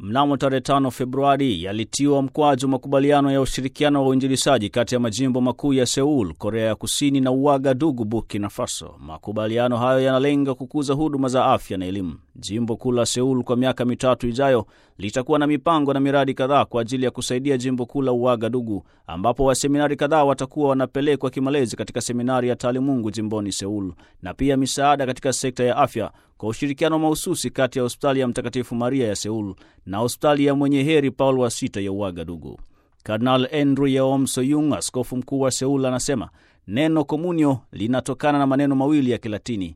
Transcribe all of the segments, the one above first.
mnamo tarehe 5 Februari yalitiwa mkwaju makubaliano ya ushirikiano wa uinjilishaji kati ya majimbo makuu ya Seul, Korea ya Kusini na Uagadugu, Burkina Faso. Makubaliano hayo yanalenga kukuza huduma za afya na elimu. Jimbo kuu la Seul kwa miaka mitatu ijayo litakuwa na mipango na miradi kadhaa kwa ajili ya kusaidia jimbo kuu la Uagadugu, ambapo waseminari kadhaa watakuwa wanapelekwa kimalezi katika seminari ya taalimungu jimboni Seul, na pia misaada katika sekta ya afya kwa ushirikiano mahususi kati ya hospitali ya Mtakatifu Maria ya Seul na hospitali ya Mwenye Heri Paul wa Sita ya Uagadugu. Kardinal Andrew Yeom Soyung, askofu mkuu wa Seul, anasema neno komunyo linatokana na maneno mawili ya Kilatini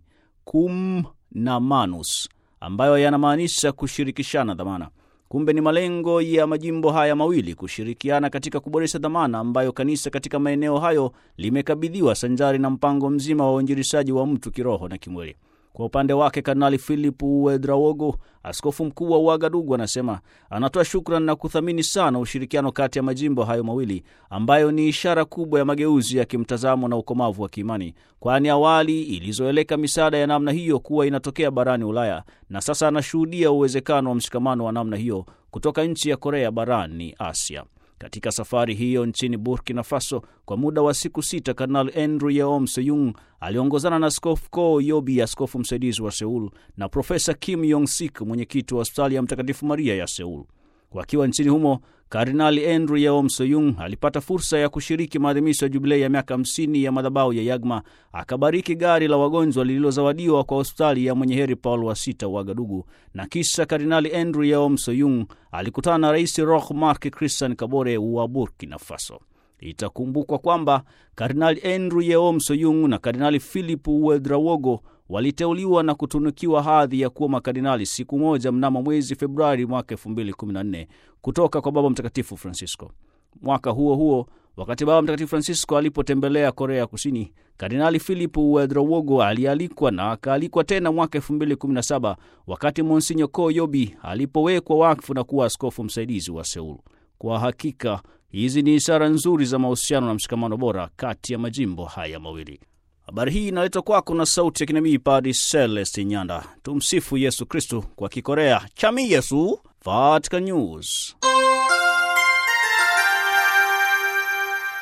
cum na manus, ambayo yanamaanisha kushirikishana dhamana. Kumbe ni malengo ya majimbo haya mawili kushirikiana katika kuboresha dhamana ambayo kanisa katika maeneo hayo limekabidhiwa sanjari na mpango mzima wa uinjilishaji wa mtu kiroho na kimwili. Kwa upande wake Kardinali Philip Uedraogo, askofu mkuu wa Uagadugu, anasema anatoa shukrani na kuthamini sana ushirikiano kati ya majimbo hayo mawili ambayo ni ishara kubwa ya mageuzi ya kimtazamo na ukomavu wa kiimani, kwani awali ilizoeleka misaada ya namna hiyo kuwa inatokea barani Ulaya na sasa anashuhudia uwezekano wa mshikamano wa namna hiyo kutoka nchi ya Korea barani Asia. Katika safari hiyo nchini Burkina Faso kwa muda wa siku sita, Kardinal Andrew Yeom Seyung aliongozana na Askofu Ko Yobi, askofu msaidizi wa Seul, na Profesa Kim Yong Sik, mwenyekiti wa hospitali ya Mtakatifu Maria ya Seul. Wakiwa nchini humo, Kardinali Andrew Yeom Soyung alipata fursa ya kushiriki maadhimisho ya jubilei ya miaka 50 ya madhabahu ya Yagma. Akabariki gari la wagonjwa lililozawadiwa kwa hospitali ya Mwenye Heri Paul wa Sita Wagadugu, na kisha Kardinali Andrew Yeom Soyung alikutana na Rais Roch Marc Christian Kabore wa Burkina Faso. Itakumbukwa kwamba Kardinali Andrew Yeom Soyung na Kardinali Philip Uedraogo waliteuliwa na kutunukiwa hadhi ya kuwa makardinali siku moja mnamo mwezi Februari mwaka 2014 kutoka kwa Baba Mtakatifu Francisco. Mwaka huo huo, wakati Baba Mtakatifu Francisco alipotembelea Korea Kusini, Kardinali Philip Uedraogo alialikwa na akaalikwa tena mwaka 2017 wakati Monsinyo Ko Yobi alipowekwa wakfu na kuwa askofu msaidizi wa Seul. Kwa hakika hizi ni ishara nzuri za mahusiano na mshikamano bora kati ya majimbo haya mawili. Habari hii inaletwa kwako na sauti ya kinabii Padri Celeste Nyanda. Tumsifu Yesu Kristu, kwa Kikorea chami Yesu, Vatican News.